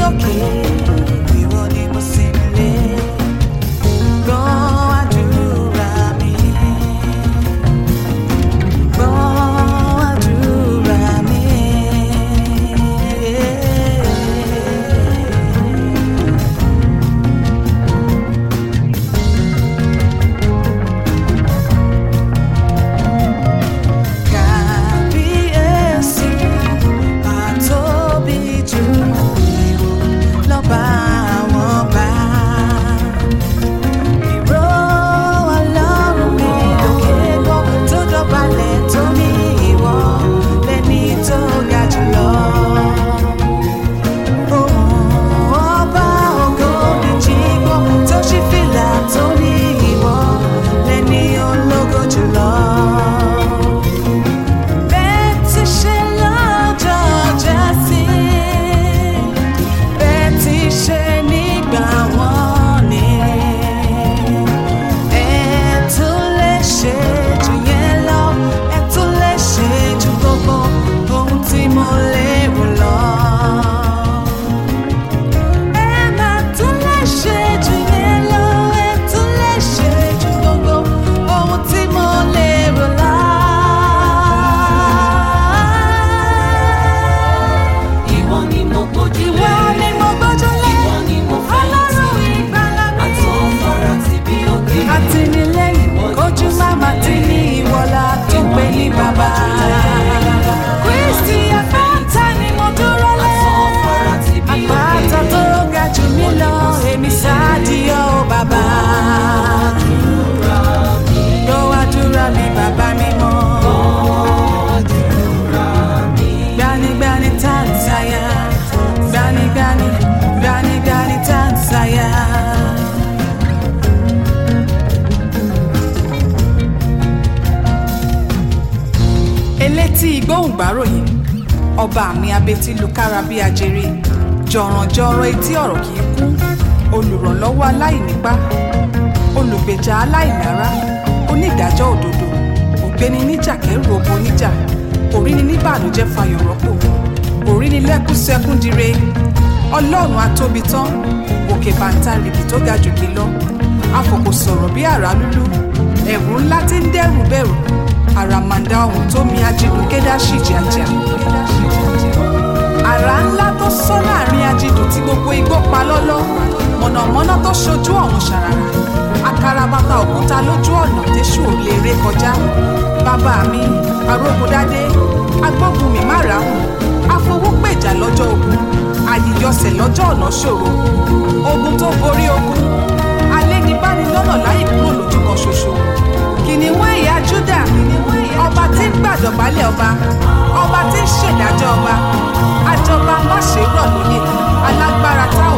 òkè ìwọ ni mo sinmi lé gbọ́ àdúrà mi gbọ́ àdúrà mi. Kábíyèsí àtóbi jù lọ́ba àwọn ọba. Ìró Ọlọ́run mi lókè gbọ́ tó dọ̀bálẹ̀ tó ní ìwọ lẹ́ni tó ga jùlọ. Ohùn ọba ògo mi jí gbọ́ tó ṣí fìlà tó ní ìwọ lẹ́ni ológo jùlọ. Bẹ́ẹ̀ ti ṣe lọ́jọ́ Jásí, bẹ́ẹ̀ ti ṣe nígbà wọ́n ni. Ẹ tún lè ṣe jù yẹn lọ, ẹ tún lè ṣe jù gbogbo ohun tí mo lérò lọ. Ẹ máa tún lè ṣe jù yẹn lọ, ẹ tún lè ṣe jù gbogbo ohun tí mo lérò lọ. Ìwọ ni mo gbójú lé. Ìwọ ni mo gbójú lé. Ìwọ ni mo fẹ̀yìntì. Ọlọ́run ìgbàlà mi. Àtọ̀fara ti bí òkè. Àtìlẹ́yìn kojú máma ti ní ìwọlá tó pé ní bàbá. Kristi àpáta ni mo dúró lé. Àtọ̀fara ti bí òkè. Àpáta tó ga jù mí lọ, èmi sáàdìyọ bàbá. Gbọ́ àdúrà mi bàbá mi mọ́. Gbanigbani Tanzania, gbanigbani, gbanigbani Tanzania. elétí ìgbóhùngbáròyìn ọba mi abetí lukára bí ajere jọ̀rọ̀jọ̀rọ̀ etí ọ̀rọ̀ kì í kún olùrànlọ́wọ́ aláìnípá olùgbèjà aláìlára onídàájọ́ òdodo ògbéni níjà kẹrù ogun níjà òríni níbànújẹ́ fayọ̀ rọ́pò òríni lẹ́kún sẹ́kún dire ọlọ́run atóbi tán òkè bàǹtàrìkì tó ga jòkè lọ afòkò sọ̀rọ̀ bí àrá lúlú ẹ̀rù ńlá tí ń dẹ́rù bẹ̀rù àràmàǹdà ọ̀hún tó mi ajídùn kédáṣì jàjà àrá ńlá tó sọ láàrin ajídùn tí gbogbo igbó pa lọ́lọ́ mọ̀nàmọ́ná tó ṣojú ọ̀run ṣàràrà akarabata òkúta lójú ọ̀nà tẹ́sù ò lè ré kọjá bàbá mi arógundádé agbógunmi márààrún afowópèjà lọ́jọ́ ogun àyíyọsẹ̀ lọ́jọ́ ọ̀nà ṣòro ogun tó borí ogun alẹ́nibánilọ́nà láì kúrò lójú kan ṣoṣo kìnìún ẹ̀yà júdà ọba tí ń gbàdọ̀bálẹ̀ ọba ọba tí ń ṣèdájọ́ ọba àjọba má ṣe rọ̀ lóyè alágbára táwọn.